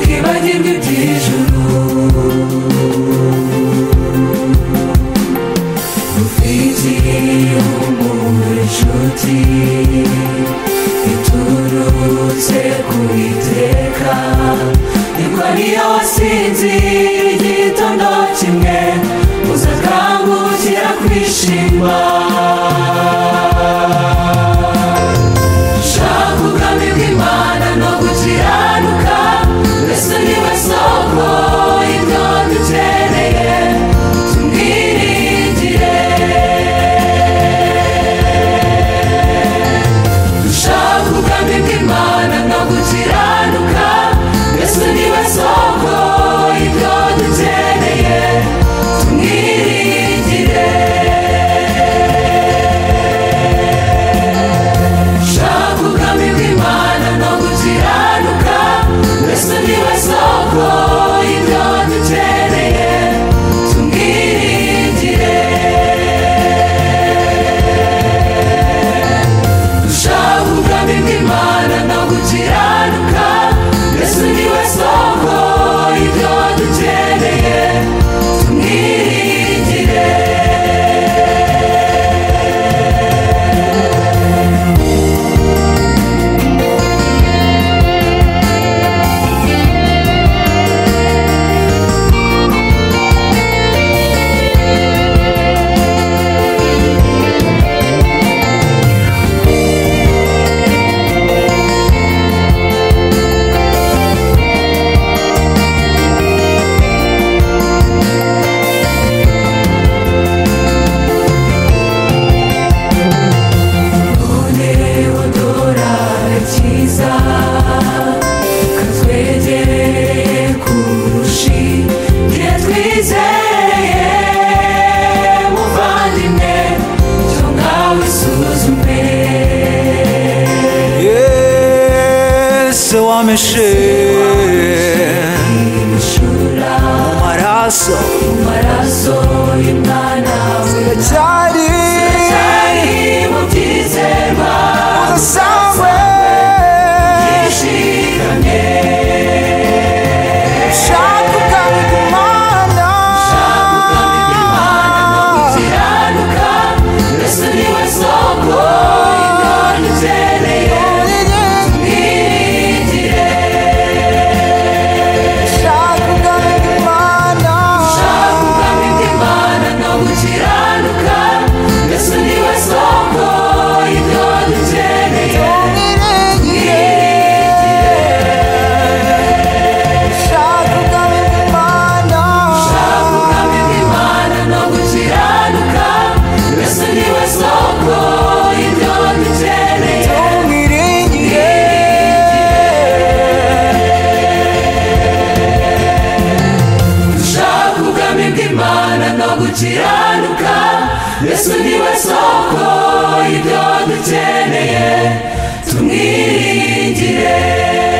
Nibagirwe iby'ijuru Ufitiye umuntu inshuti Iturutse ku iteka Nibwo niyo wasinzira igitondo kimwe Uzakangukira kwishima Shaka ubwami bw'Imana no gukiranuka Yesu ni we soko y'ibyo dukeneye Tumwiringire Dushaka ubwami bw'Imana no gukiranuka Yesu ni we soko y'ibyo dukeneye Tumwiringire Shaka ubwami bw'Imana no gukiranuka Yesu ni we soko y'ibyo dukeneye tumwiringire Dushaka ubwami bw'Imana no gukiranuka Yesu ni we soko y'ibyo dukeneye tumwiringire None odora cyiza katwegereye kurushi Nge twizeye muvandimwe cyo ngawe suzume Yesu wameshe imishura maraso mu maraso y'umwana we cyari cyari mu byizerwa udasanzwe yishikamye ushaka ubwami bw'Imana Kiranuka Yesu ni we soko y'ibyo dukeneye Tumwiringire ushaka ubwami bw'Imana Shaka ubwami bw'Imana no gukiranuka Yesu ni we soko y'ibyo dukeneye ushaka ubwami bw'Imana Shaka ubwami bw'Imana no gukiranuka Yesu ni we soko y'ibyo dukeneye umwiringire Dushaka ubwami bw'Imana no gukiranuka Yesu ni we soko y'ibyo dukeneye tumwiringire